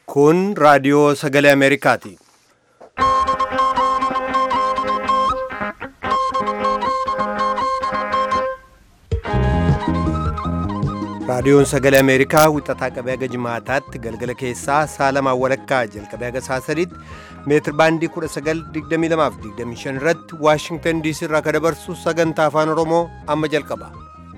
Kun raadiyoo sagalee Ameerikaati. Raadiyoon sagalee Ameerikaa wixataa qabee haga jimaataatti galgala keessaa sa'a lamaan walakkaa jalqabee haga sa'a sadiitti meetir baandii 1922 irratti Waashingtan diisii irraa ka dabarsu sagantaa afaan Oromoo amma jalqaba.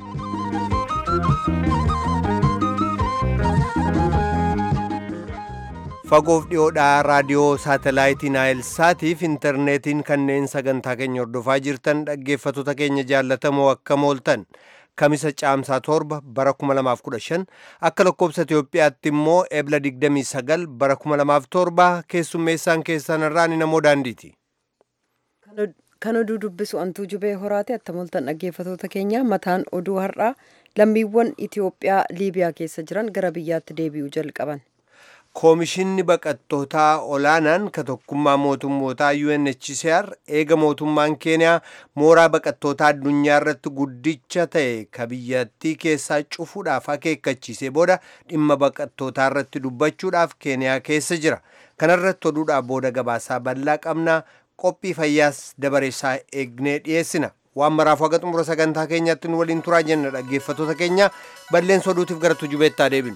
Fagoof dhiyoodhaa raadiyoo saatalaayitii Naayilsaatiif intarneetiin kanneen sagantaa keenya hordofaa jirtan dhaggeeffattoota keenya jaallatamoo akkam ooltan. Kamisa caamsaa torba bara 2015 akka lakkoobsa Itoophiyaatti immoo ebla 29 bara 2007 keessummeessaan keessan irraan namoo daandiiti. Kan oduu dubbisu antuu jubee horaate attamoltan dhaggeeffatoota keenya mataan oduu har'aa lammiiwwan Itoophiyaa Liibiyaa keessa jiran gara biyyaatti deebi'uu jalqaban. Koomishinni baqattootaa olaanaan ka tokkummaa mootummootaa UNHCR eega mootummaan Keeniyaa mooraa baqattootaa addunyaa irratti guddicha ta'e ka biyyattii keessaa cufuudhaaf akeekkachiisee booda dhimma baqattootaa irratti dubbachuudhaaf Keeniyaa keessa jira. Kanarratti oduudhaaf booda gabaasaa bal'aa qabnaa qophii fayyaas dabareessaa eegnee dhiyeessina. Waan maraaf haga xumura sagantaa keenyaatti nu waliin turaa jenna dhaggeeffattoota keenya balleessa oduutiif gara tujubeettaa deebinu.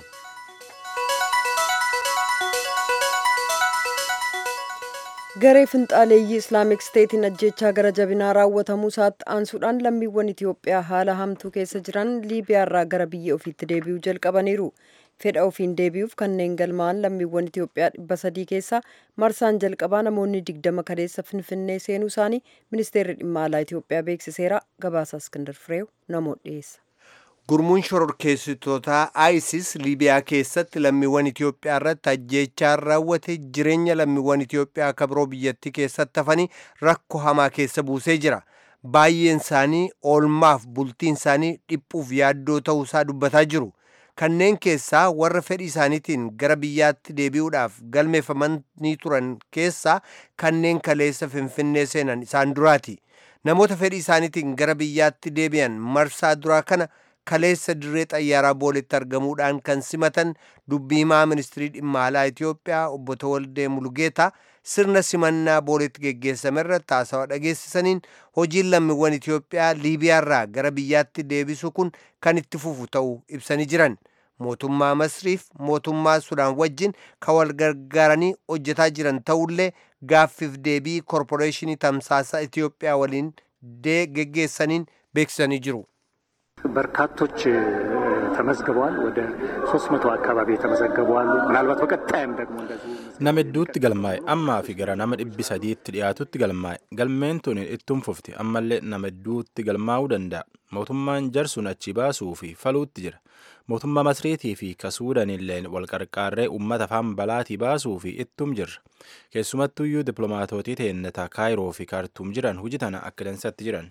garee finxaaleeyyii islaamik steetiin ajjechaa gara jabinaa raawwatamuu isaatti aansuudhaan lammiiwwan itiyoophiyaa haala hamtuu keessa jiran liibiyaarraa gara biyya ofiitti deebi'uu jalqabaniiru fedha ofiin deebi'uuf kanneen galmaa'an lammiiwwan itiyoophiyaa dhibba sadii keessaa marsaan jalqabaa namoonni digdama kaleessa finfinnee seenuu isaanii ministeerri dhimma alaa itiyoophiyaa beeksiseera gabaasa iskindar fireew namoota dhiyeessa. Gurmuun shororkeessitootaa ISIS Liibiyaa keessatti lammiiwwan Itiyoophiyaa irratti ajjeechaan raawwate jireenya lammiiwwan Itiyoophiyaa akka biroo biyyattii keessatti hafanii rakkoo hamaa keessa buusee jira. Baay'een isaanii oolmaaf bultiin isaanii dhiphuuf yaaddoo ta'uusaa dubbataa jiru. Kanneen keessaa warra fedhii isaaniitiin gara biyyaatti deebi'uudhaaf galmeeffamanii turan keessaa kanneen kaleessa Finfinnee seenan isaan duraati. Namoota fedhii isaaniitiin gara biyyaatti deebi'an marsaa duraa kana kaleessa dirree xayyaaraa booletti argamuudhaan kan simatan dubbii himaa ministirii dhimma alaa Itiyoophiyaa obbo Tawaldee Mulugeetaa sirna simannaa booletti geggeessame irratti haasawaa dhageessisaniin hojiin lammiiwwan Itiyoophiyaa Liibiyaarraa gara biyyaatti deebisu kun kan itti fufu ta'uu ibsanii jiran. Mootummaa Masriif mootummaa Sudaan wajjin kan wal gargaaranii hojjetaa jiran ta'ullee gaaffiif deebii korporeeshinii tamsaasa Itiyoophiyaa waliin geggeessaniin beeksisanii jiru. በርካቶች ተመዝግበዋል። ወደ ሶስት መቶ አካባቢ የተመዘገቡ አሉ። ምናልባት በቀጣይም ደግሞ እንደዚሁ nama hedduutti galmaa'e ammaa fi gara nama dhibbi sadiitti dhiyaatutti galmaa'e galmeen tun ittiin fufti ammallee nama hedduutti galmaa'uu danda'a mootummaan jarsuun achi baasuu fi faluutti jira mootummaa masriitii fi kasuudanillee walqarqaarree uummata afaan balaatii baasuu fi ittum jirra keessumattuyyuu diplomaatootii teennata kaayiroo fi kaartuum jiran hojii tana akka dansatti jiran.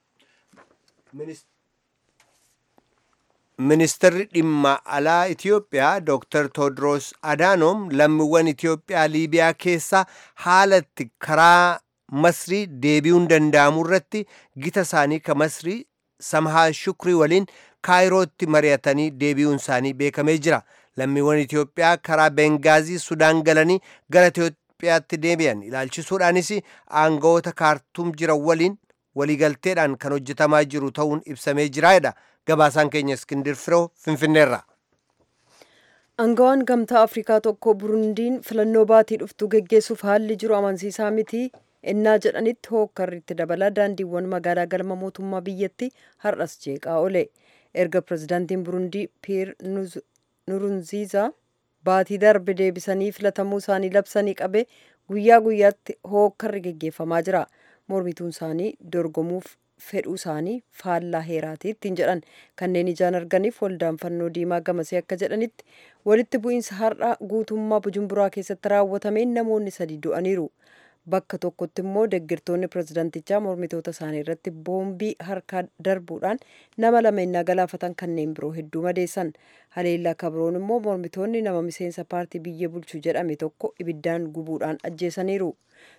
Ministeerri dhimma alaa Itiyoophiyaa Dr. Tewodiroos Adaanoom lammiiwwan Itiyoophiyaa Liibiyaa keessaa haalatti karaa Masrii deebi'uun danda'amu irratti gita isaanii ka Masrii Samhaa Shukrii waliin Kaayirootti mari'atanii deebi'uun isaanii beekamee jira. Lammiiwwan Itiyoophiyaa karaa Bengaazii Sudaan galanii gara Itiyoophiyaatti deebi'an ilaalchisuudhaanis aangawoota kaartuum jiran waliin waliigalteedhaan kan hojjetamaa jiru ta'uun ibsamee jiraadha. gabaasaan keenya iskindir firoo finfinneerra. Angawaan gamtaa Afrikaa tokko Burundiin filannoo baatii dhuftuu geggeessuuf haalli jiru amansiisaa miti ennaa jedhanitti hookkarriitti dabala daandiiwwan magaalaa galma mootummaa biyyatti har'as jeeqaa oole. Erga pirezidaantiin Burundii Piir Nurunziizaa baatii darbe deebisanii filatamuu isaanii labsanii qabe guyyaa guyyaatti hookkarri geggeeffamaa jira. Mormituun isaanii dorgomuuf fedhuu isaanii faallaa heeraati ittiin jedhan kanneen ijaan arganiif waldaan fannoo diimaa gamasee akka jedhanitti walitti bu'iinsa har'a guutummaa bujumburaa keessatti raawwatameen namoonni sadi du'aniiru bakka tokkotti immoo deggirtoonni pirezidantichaa mormitoota isaanii irratti boombii harkaa darbuudhaan nama lama innaa galaafatan kanneen biroo hedduu madeessan haleellaa kabroon immoo mormitoonni nama miseensa paartii biyya bulchu jedhame tokko ibiddaan gubuudhaan ajjeesaniiru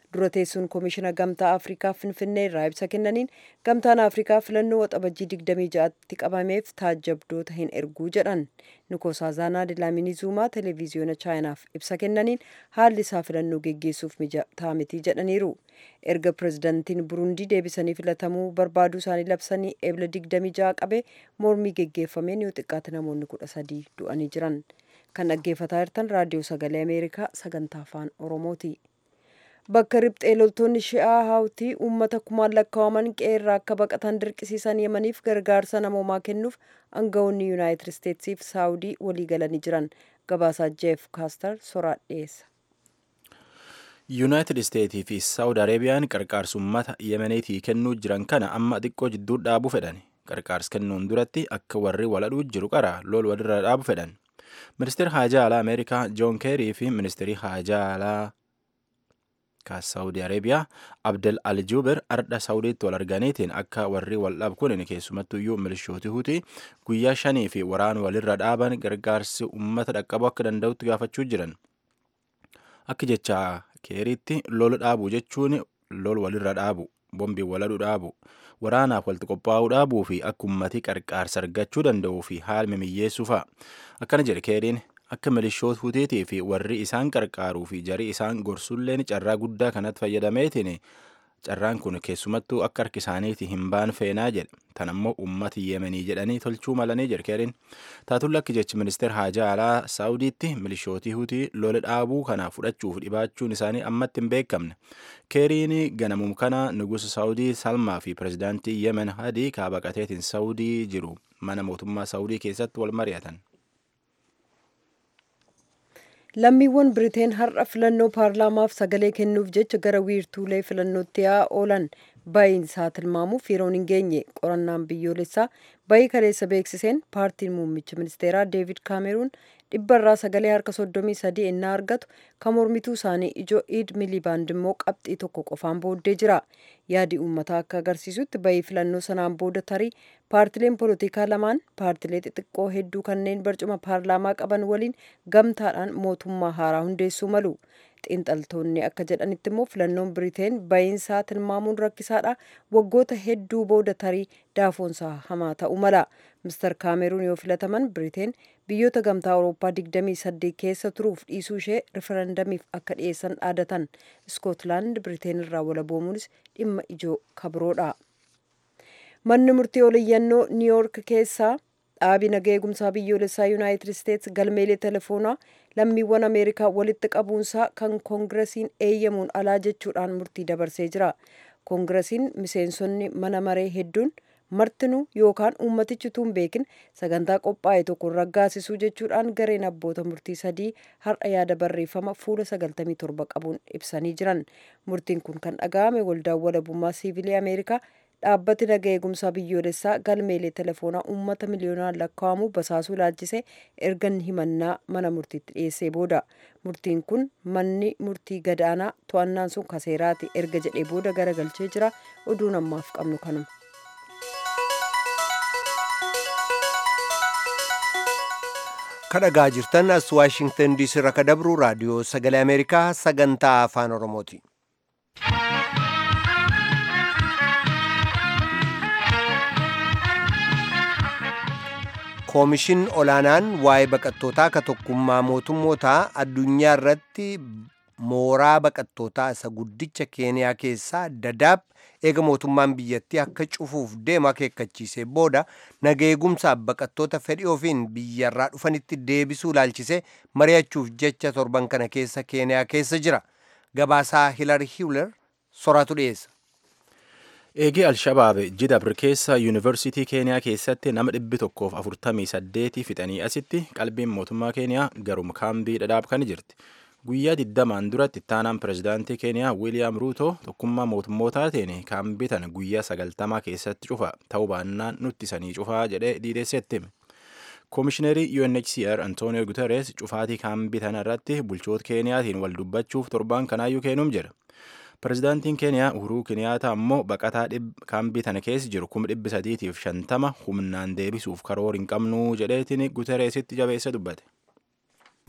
dura teessuun koomishina gamtaa afrikaa finfinnee irraa ibsa kennaniin gamtaan afrikaa filannoo waxabajjii 26tti qabameef taajjabdoota hin erguu jedhan nikosaazaanaa dilaamini zuumaa televiziyoona chaayinaaf ibsa kennaniin haalli isaa filannoo geggeessuuf mijataa miti jedhaniiru erga pirezidantiin burundii deebisanii filatamuu barbaaduu isaanii labsanii eebla 26 qabe mormii geggeeffameen yoo xiqqaate namoonni kudha sadii du'anii jiran kan dhaggeeffataa jirtan raadiyoo sagalee ameerikaa sagantaa afaan oromooti. bakka riphxee loltoonni shi'aa haawtii uummata kumaan lakkaa'aman qeerraa akka baqatan dirqisiisan yemaniif gargaarsa namoomaa kennuuf aangawoonni yuunaayitid isteetsiif saawudii walii galanii jiran gabaasaa jeef kaastar soraa dhiyeessa. yuunaayitid isteetii fi saawud areebiyaan qarqaarsa uummata yemeniitii kennuu jiran kana amma xiqqoo jidduu dhaabuu fedhan qarqaarsa kennuun duratti akka warri waladhuu jiru qara lol walirra dhaabu fedhan ministeerri haajaa alaa ameerikaa joon keerii fi ministeerri haajaa alaa ka saawudi areebiyaa abdel aljuber ardha saawudiitti wal arganiitiin akka warri wal dhabu kun keessumattuyyuu milishooti hutii guyyaa shanii fi waraan walirra dhaaban gargaarsi uummata dhaqqabuu akka danda'utti gaafachuu jiran akka jecha keeriitti lol dhaabuu jechuun lol walirra dhaabu bombii waladhu dhaabu waraanaaf walitti qophaa'uu dhaabuu fi akka ummati qarqaarsa argachuu danda'uu fi haala mimiyyeessuu fa'a akkana jedhe keeriin akka milishoota huteetii fi warri isaan qarqaaruu fi jarii isaan gorsulleen carraa guddaa kanatti fayyadameetiin carraan kun keessumattuu akka harki isaaniiti hin baan feenaa jedhe tan ammoo ummati yemenii jedhanii tolchuu malanii jedhe keeriin taatulla akka jechi ministeer haajaa alaa saawudiitti milishootii hutii lola dhaabuu kana fudhachuuf dhibaachuun isaanii ammatti hin beekamne keeriin ganamum kana nugusa saawudii salmaa fi pirezidaantii yemen hadii kaabaqateetiin saawudii jiru mana mootummaa saawudii keessatti wal mari'atan. lammiiwwan biriteen har'a filannoo paarlaamaaf sagalee kennuuf jecha gara wiirtuulee filannootti yaa oolan ba'iin isaa tilmaamuuf yeroon hin geenye qorannaan biyyoolessaa bayii kaleessa beeksiseen paartiin muummicha ministeeraa deevid kaameruun dhibbarraa sagalee harka soddomii sadii ennaa argatu kan mormituu isaanii ijoo iid milibaand immoo qabxii tokko qofaan booddee jira yaadi uummataa akka agarsiisutti bayii filannoo sanaan booda tarii paartileen polotikaa lamaan paartilee xixiqqoo hedduu kanneen barcuma paarlaamaa qaban waliin gamtaadhaan mootummaa haaraa hundeessuu malu xiinxaltoonni akka jedhanitti immoo filannoon biriteen bayiinsaa tilmaamuun rakkisaadha waggoota hedduu booda tarii daafoonsaa hamaa ta'uu mala mister kaameruun yoo filataman biriteen biyyoota gamtaa awurooppaa 28 keessa turuuf dhiisuu ishee riferendamiif akka dhiyeessan dhaadatan iskootlaand biriteen irraa walaboomuunis dhimma ijoo kabroodha manni murtii oliyyannoo niiyoork keessaa dhaabii nagaa eegumsaa biyyoolessaa yuunaayitid isteets galmeelee telefoonaa lammiiwwan ameerikaa walitti qabuunsaa kan koongiresiin eeyyamuun alaa jechuudhaan murtii dabarsee jira koongiresiin miseensonni mana maree hedduun martinuu yookaan uummatichi tuun beekin sagantaa qophaa'e tokko raggaasisuu jechuudhaan gareen abboota murtii sadii har'a yaada barreeffama fuula 97 qabuun ibsanii jiran murtiin kun kan dhaga'ame waldaan walabummaa siivilii ameerikaa dhaabbati nagaa eegumsaa biyyoolessaa galmeelee telefoonaa uummata miliyoonaan lakkaa'amu basaasuu ilaalchise ergan himannaa mana murtiitti dhiyeessee booda murtiin kun manni murtii gadaanaa to'annaan sun kaseeraati erga jedhee booda garagalchee jira oduun ammaaf qabnu kanuma. kadhagaa jirtan as waashingtan diisii irraa kadabru raadiyoo sagalee ameerikaa sagantaa afaan oromooti. koomishin olaanaan waa'ee baqattootaa ka tokkummaa mootummootaa addunyaa irratti mooraa baqattootaa isa guddicha keeniyaa keessaa dadaab eega mootummaan biyyattii akka cufuuf deemu akeekkachiisee booda nageegumsaaf baqattoota fedhii ofiin biyyarraa dhufanitti deebisuu ilaalchisee mari'achuuf jecha torban kana keessa keeniyaa keessa jira gabaasaa hilar hiwler soraatu dhiyeessa. eegee alshabaab jidabr keessa yuunivarsiitii keeniyaa keessatti nama dhibbi tokkoof afurtamii saddeetii fixanii asitti qalbiin mootummaa keeniyaa garuma kaambii dhadhaab kan jirti guyyaa digdamaan duratti ittaanaan pirezidaantii keeniyaa wiiliyaam ruuto tokkummaa mootummootaatiin kaambii tana guyyaa sagaltamaa keessatti cufa ta'uu baannaan nutti sanii cufaa jedhee diideessetti koomishineerii UNHCR Antonio Guterres cufaatii kaambii tana irratti bulchoota keeniyaatiin wal dubbachuuf torbaan kanaayyuu keenuum jira. Pirezidaantiin Keeniyaa Uhuruu Kiniyaata ammoo baqataa kaambii tana keessa jiru kuma dhibbi sadiitiif shantama humnaan deebisuuf karoora hin qabnu jedheetiin Guteresitti jabeessa dubbate.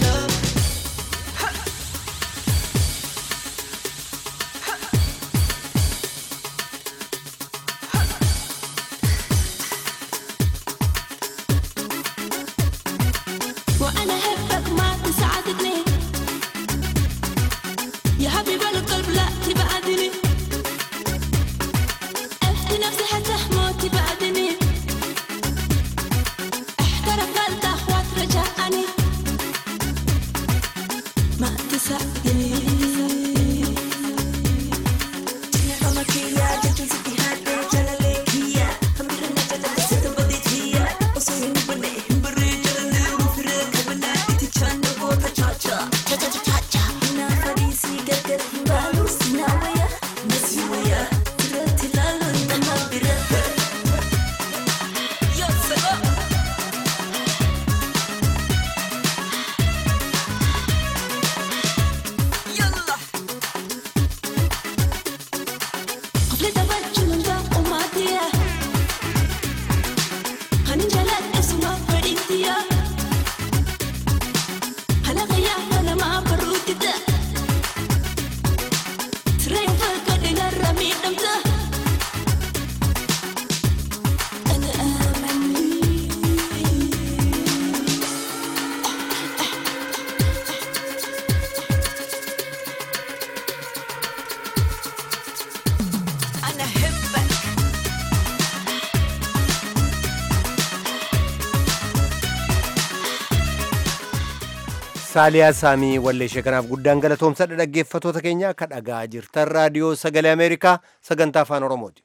saaliyaa saamii walleeshee kanaaf guddaan galatoomsadha dhaggeeffatoota keenya akka dhagaa jirtan raadiyoo sagalee ameerikaa sagantaa afaan oromooti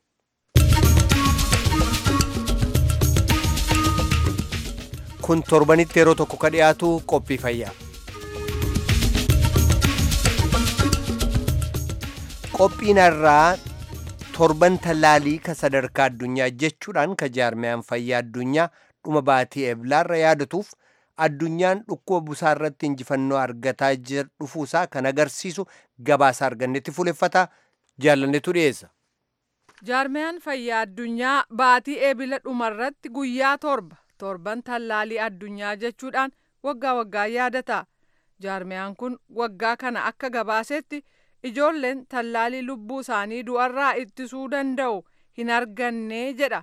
kun torbanitti yeroo tokko ka dhiyaatu qophii fayyaa qophiin irraa torban tallaalii ka sadarkaa addunyaa jechuudhaan ka jaarmiyaan fayyaa addunyaa dhuma baatii eblaarra yaadatuuf addunyaan dhukkuba busaa irratti injifannoo argataa dhufuusaa kan agarsiisu gabaasa argannetti fuuleffata jaallannetu dhiyeessa. jaarmiyaan fayyaa addunyaa baatii eebila dhumarratti guyyaa torba torban tallaalii addunyaa jechuudhaan waggaa waggaa yaadata jaarmiyaan kun waggaa kana akka gabaasetti ijoolleen tallaalii lubbuu isaanii du'arraa ittisuu danda'u hin arganne jedha.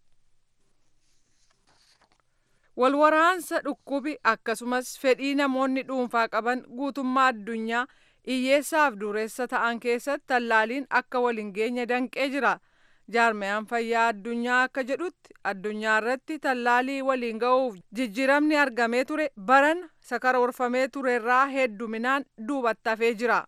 walwaraansa dhukkubi akkasumas fedhii namoonni dhuunfaa qaban guutummaa addunyaa hiyyeessaaf dureessa ta'an keessatti tallaaliin akka waliin geenye danqee jira jaarmiyaan fayyaa addunyaa akka jedhutti addunyaa irratti tallaalii waliin ga'uuf jijjiiramni argamee ture baran sakaroorfamee turerraa hedduminaan duubatti hafee jira.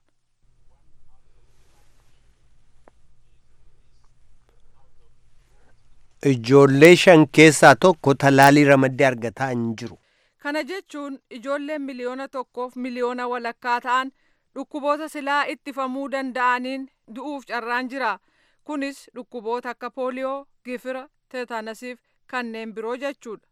ijoollee shan keessaa tokko tallaalii ramaddee argataa hin jiru. Kana jechuun ijoolleen miliyoona tokkoof miliyoona walakkaa ta'an dhukkuboota silaa ittifamuu danda'aniin du'uuf carraan jira. Kunis dhukkuboota akka pooliyoo, gifira, teetanasiif kanneen biroo jechuudha.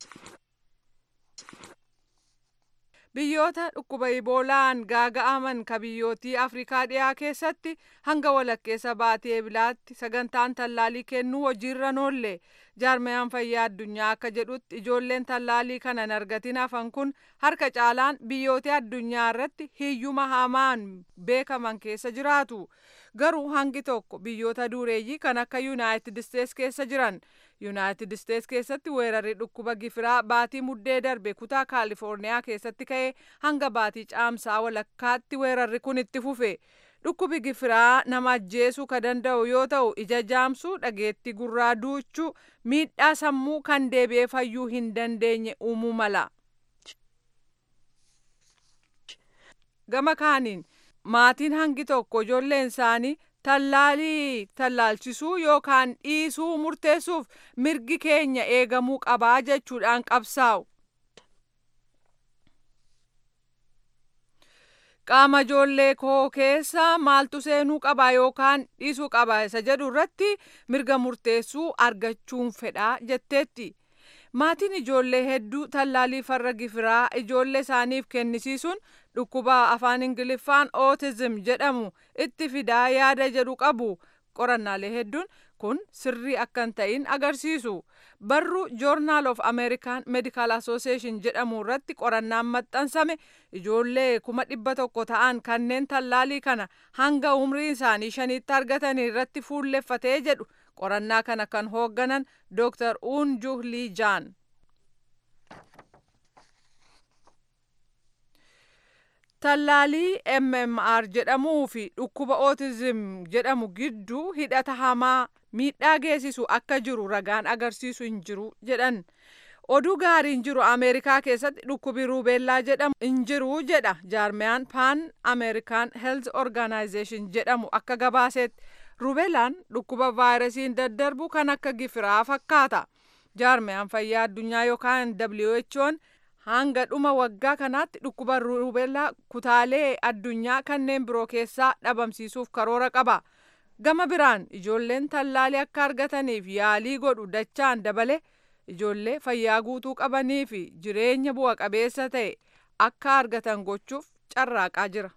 Biyyoota dhukkuba iboolaan gaaga'aman ka biyyootii Afrikaa dhiyaa keessatti hanga walakkeessa baatii eebilaatti sagantaan tallaalii kennuu hojiirra noolle jaarmiyaan fayyaa addunyaa akka jedhutti ijoolleen tallaalii kana hin argatin hafan kun harka caalaan biyyoota addunyaa irratti hiyyuma hamaan beekaman keessa jiraatu garuu hangi tokko biyyoota dureeyyii kan akka yuunaayitid isteets keessa jiran yuunaayitid isteets keessatti weerarri dhukkuba gifiraa baatii muddee darbe kutaa kaalifoorniyaa keessatti ka'ee hanga baatii caamsaa walakkaatti weerarri kun itti fufe dhukkubi gifiraa nama ajjeesuu ka danda'u yoo ta'u ija jaamsuu dhageettii gurraa duuchuu miidhaa sammuu kan deebi'ee fayyuu hin dandeenye uumuu mala. gama kaaniin maatiin hangi tokko ijoolleen isaanii tallaalii tallaalchisuu yookaan dhiisuu murteessuuf mirgi keenya eegamuu qabaa jechuudhaan qabsaa'u. qaama ijoollee koo keessa maaltu seenuu qaba yookaan dhiisuu qaba isa jedhu irratti mirga murteessuu argachuun fedhaa jetteetti. Maatiin ijoollee hedduu tallaalii farra gifiraa ijoollee isaaniif kennisiisuun dhukkuba afaan ingiliffaan ootizim jedhamu itti fidaa yaada jedhu qabu qorannaalee hedduun kun sirrii akka hin ta'in agarsiisu barruu joornaal of ameerikaan meedikaal asooseeshin jedhamu irratti qorannaan maxxansame ijoollee kuma dhibba tokko ta'an kanneen tallaalii kana hanga umrii isaanii shaniitti argatan irratti fuulleffatee jedhu qorannaa kana kan hoogganan dooktar uunjuh lii jaan. tallaalii mmr jedhamuu fi dhukkuba ootizim jedhamu gidduu hidhata hamaa miidhaa geessisu akka jiru ragaan agarsiisu hin jiru jedhan oduu gaariin jiru ameerikaa keessatti dhukkubi ruubeellaa jedhamu hin jiru jedha jaarmiyaan paan ameerikaan health organization jedhamu akka gabaasetti ruubeellaan dhukkuba vaayirasiin daddarbu kan akka gifiraa fakkaata jaarmiyaan fayyaa addunyaa yookaan who'n hanga dhuma waggaa kanaatti dhukkuba ruubeellaa kutaalee addunyaa kanneen biroo keessaa dhabamsiisuuf karoora qaba. Gama biraan ijoolleen tallaalii akka argataniif yaalii godhu dachaan dabale ijoollee fayyaa guutuu qabanii fi jireenya bu'a qabeessa ta'e akka argatan gochuuf carraaqaa jira.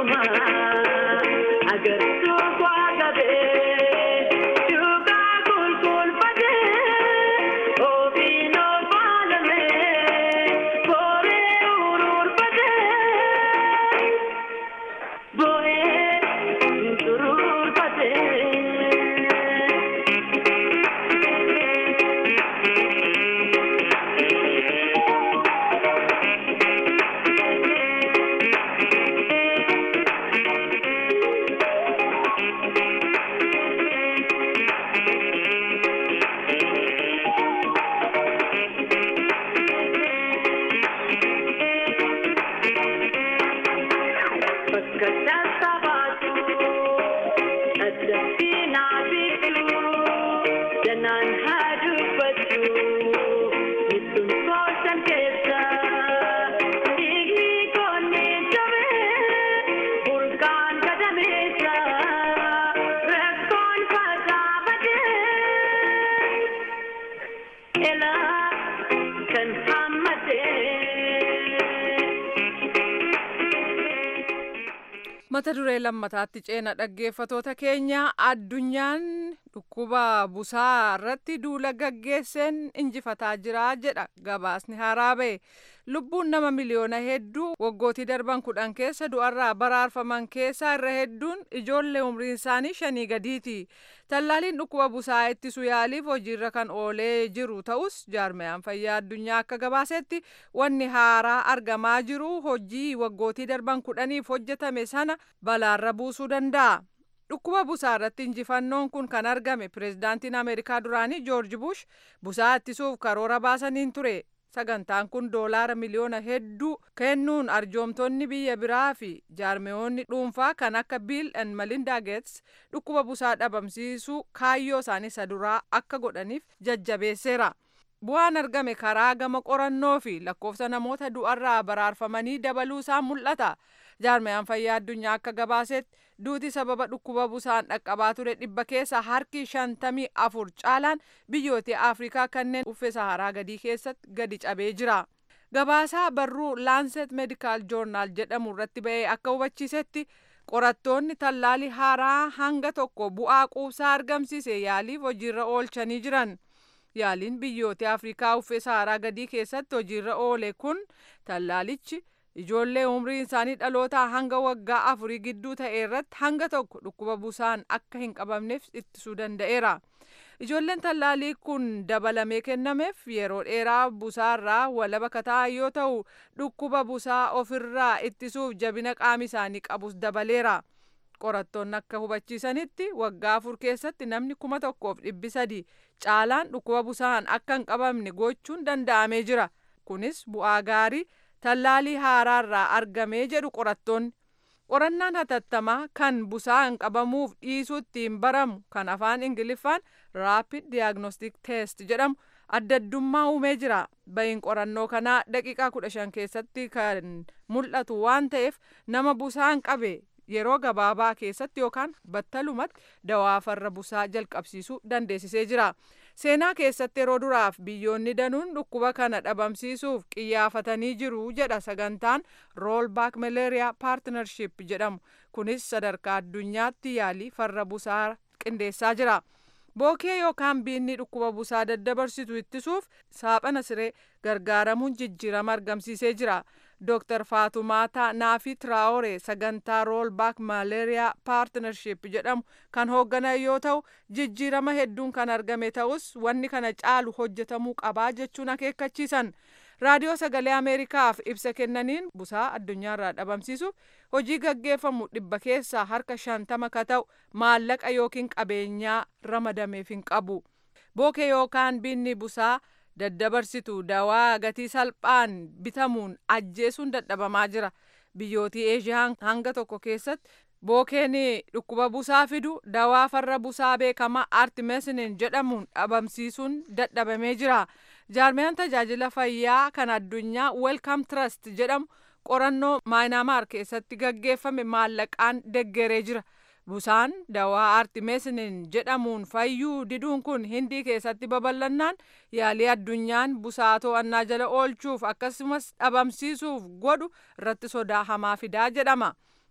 mata duree lammataatti ceena dhaggeeffatoota keenya addunyaan dhukkuba busaa irratti duula gaggeesseen injifataa jira jedha gabaasni haaraa ba'e lubbuun nama miliyoona hedduu waggootii darban kudhan keessa du'arraa baraarfaman keessaa irra hedduun ijoollee umriin isaanii shanii gadiiti tallaaliin dhukkuba busaa ittisu yaaliif hojiirra kan oolee jiru ta'us jaarmayaan fayyaa addunyaa akka gabaasetti wanni haaraa argamaa jiru hojii waggootii darban kudhaniif hojjetame sana balaarra buusuu danda'a. dhukkuba busaa irratti injifannoon kun kan argame pireezidaantiin ameerikaa duraanii joorji bush busaa ittisuuf karoora baasaniin ture sagantaan kun doolaara miliyoona hedduu kennuun arjoomtonni biyya biraa fi jaarmeyoonni dhuunfaa kan akka biil and malinda geets dhukkuba busaa dhabamsiisuu kaayyoo isaanii isa duraa akka godhaniif jajjabeesseera. bu'aan argame karaa gama qorannoo fi lakkoofsa namoota du'arraa baraarfamanii dabaluu isaa mul'ata. jaarmayaan fayyaa addunyaa akka gabaasetti duuti sababa dhukkuba busaan dhaqqabaa ture dhibba keessa harki shantamii afur caalaan biyyoota afrikaa kanneen uffee saharaa gadii keessatti gadi cabee jira. gabaasaa barruu laanset medikaal joornaal jedhamu irratti ba'ee akka hubachiisetti qorattoonni tallaalii haaraa hanga tokko bu'aa quubsaa argamsiise yaaliif hojiirra oolchanii jiran. yaaliin biyyoota afrikaa uffee saharaa gadii keessatti hojiirra oole kun tallaalichi ijoollee umriin isaanii dhalootaa hanga waggaa afurii gidduu ta'e irratti hanga tokko dhukkuba busaan akka hin qabamneef ittisuu danda'eera. Ijoolleen tallaalii kun dabalamee kennameef yeroo dheeraa busaarraa walaba kataa yoo ta'u dhukkuba busaa ofirraa ittisuuf jabina qaama isaanii qabus dabaleera. qorattoonni akka hubachiisanitti waggaa afur keessatti namni kuma tokkoof dhibbi sadi caalaan dhukkuba busaan akka hin qabamne gochuun danda'amee jira. Kunis bu'aa gaarii tallaalii haaraarraa argamee jedhu qorattoonni. Qorannaan hatattamaa kan busaan qabamuuf dhiisuu ittiin baramu kan afaan Ingiliffaan Rapid Diagnostic Test jedhamu adda addummaa uumee jira. Bayin qorannoo kanaa daqiiqaa kudha shan keessatti kan mul'atu waan ta'eef nama busaan qabe yeroo gabaabaa keessatti yookaan battalumatti dawaa farra busaa jalqabsiisuu dandeessisee jira. Seenaa keessatti yeroo duraaf biyyoonni danuun dhukkuba kana dhabamsiisuuf qiyyaafatanii jiru jedha sagantaan roolbaak malaria partnership jedhamu. Kunis sadarkaa addunyaatti yaalii farra busaa qindeessaa jira. Bookee yookaan biinni dhukkuba busaa daddabarsitu ittisuuf saaphana siree gargaaramuun jijjiirama argamsiisee jira. Dr. Faatumaataa Naafi Traore sagantaa roolbaak malaria partnership jedhamu kan hoogganan yoo ta'u jijjiirama hedduun kan argame ta'us wanni kana caalu hojjetamuu qabaa jechuun akeekkachiisan. Raadiyoo sagalee Ameerikaaf ibsa kennaniin busaa addunyaarraa dhabamsiisuuf hojii gaggeeffamu dhibba keessaa harka shantama ka ta'u maallaqa yookiin qabeenyaa ramadameef hin qabu. Bookee yookaan biinni busaa daddabarsitu dawaa gatii salphaan bitamuun ajjeesuun dadhabamaa jira. Biyyootii Eeshiyaa hanga tokko keessatti bookeen dhukkuba busaa fidu dawaa farra busaa beekamaa artimesinin jedhamuun dhabamsiisuun dadhabamee jira. Jaarmiyaan tajaajila fayyaa kan addunyaa Welcome Trust jedhamu qorannoo maayinaamaar keessatti gaggeeffame maallaqaan deggeree jira. Busaan dawaa artimesinin jedhamuun fayyuu diduun kun hindii keessatti babal'annaan yaalii addunyaan busaa to'annaa jala oolchuuf akkasumas dhabamsiisuuf godhu irratti sodaa hamaa fidaa jedhama.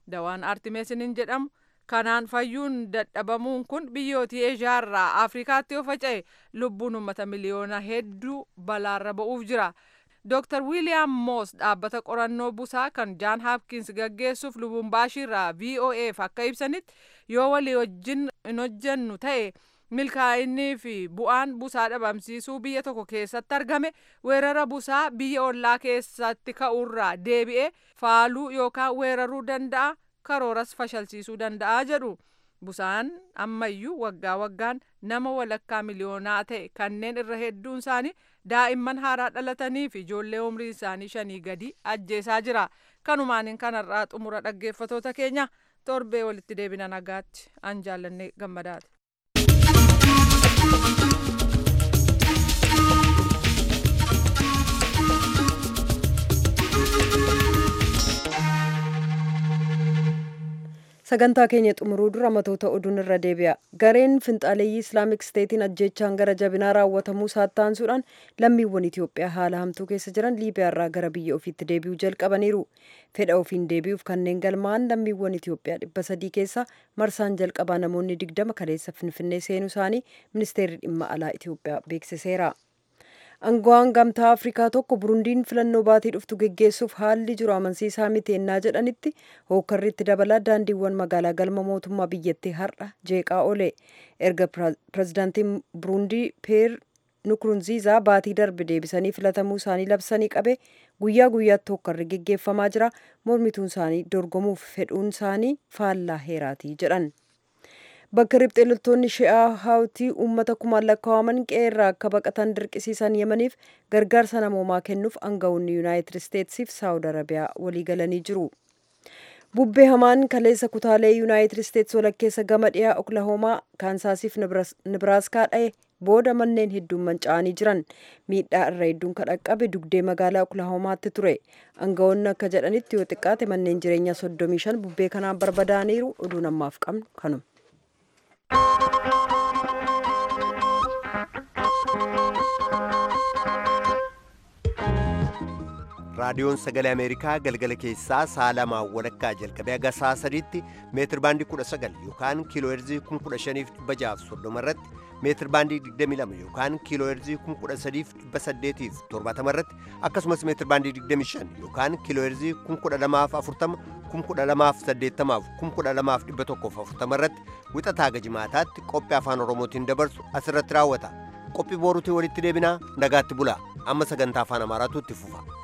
dawaan artimeesiniin jedhamu kanaan fayyuun dadhabamuun kun biyyootii eeshiyaarraa afrikaatti yoo faca'e lubbuun uummata miliyoona hedduu balaarra ba'uuf jira. Dr. William Moss dhaabbata qorannoo busaa kan Jaan Hapkins gaggeessuuf Lubumbaashiirraa VOAf akka ibsanitti yoo walii wajjin hin hojjennu ta'e milkaa'innii fi bu'aan busaa dhabamsiisuu biyya tokko keessatti argame weerara busaa biyya ollaa keessatti ka'uurraa deebi'ee faaluu yookaan weeraruu danda'a karooras fashalsiisuu danda'a jedhu. Busaan ammayyuu waggaa waggaan nama walakkaa miliyoonaa ta'e kanneen irra hedduun isaanii daa'imman haaraa dhalatanii fi ijoollee umrii isaanii shanii gadi ajjeesaa jira. Kanumaaniin kanarraa xumura dhaggeeffatoota keenya torbee walitti deebina nagaatti an jaallannee gammadaati. sagantaa keenya xumuruu dura matoota oduun irra deebi'a gareen finxaaleeyyii islaamik steetiin ajjechaan gara jabinaa raawwatamuu saattaansuudhaan lammiiwwan itiyoophiyaa haala hamtuu keessa jiran liibiyaarraa gara biyya ofiitti deebi'uu jalqabaniiru fedha ofiin deebi'uuf kanneen galmaa'an lammiiwwan itiyoophiyaa dhibba sadii keessa marsaan jalqabaa namoonni digdama kaleessa finfinnee seenuu isaanii ministeerri dhimma alaa itiyoophiyaa beeksiseera. Angawaan gamtaa Afrikaa tokko Burundiin filannoo baatii dhuftu geggeessuuf haalli jiru amansiisaa miti ennaa jedhanitti hookkarri itti dabalaa daandiiwwan magaalaa galma mootummaa biyyattii har'a jeeqaa oole. Erga pirezidaantiin Burundii Peer Nukurunziizaa baatii darbe deebisanii filatamuu isaanii labsanii qabe guyyaa guyyaatti hookkarri geggeeffamaa jira. Mormituun isaanii dorgomuuf fedhuun isaanii faallaa heeraatii jedhan. bakka riphxee loltoonni shi'aa haawtii uummata kumaan lakkaa'aman qe'eerraa akka baqatan dirqisiisan yemaniif gargaarsa namoomaa kennuuf aanga'oonni yuunaayitid isteetsiif saawud arabiyaa walii galanii jiru. bubbee hamaan kaleessa kutaalee yuunaayitid isteets walakkeessa gama dhiyaa oklahoomaa kaansaasiif nibiraaskaa dha'e booda manneen hedduun manca'anii jiran miidhaa irra hedduun kan dhaqqabe dugdee magaalaa oklahoomaatti ture aanga'oonni akka jedhanitti yoo xiqqaate manneen jireenyaa 35 bubbee kanaan barbadaaniiru oduu namaaf qabnu kanuma. raadiyoon sagalee ameerikaa galgala keessaa sa'a lamaa walakkaa jalqabee haga sa'a sadiitti meetir baandii 19 yookaan kiiloo heerzii 15630 irratti meetir baandii 22 yookaan kiiloo heerzii 13870 irratti akkasumas meetir baandii 25 yookaan kiiloo heerzii 12040 12080 12140 irratti wixataa gajimaataatti qophii afaan oromootiin dabarsu asirratti raawwata qophii booruutiin walitti deebinaa nagaatti bulaa amma sagantaa afaan amaaraatu itti fufa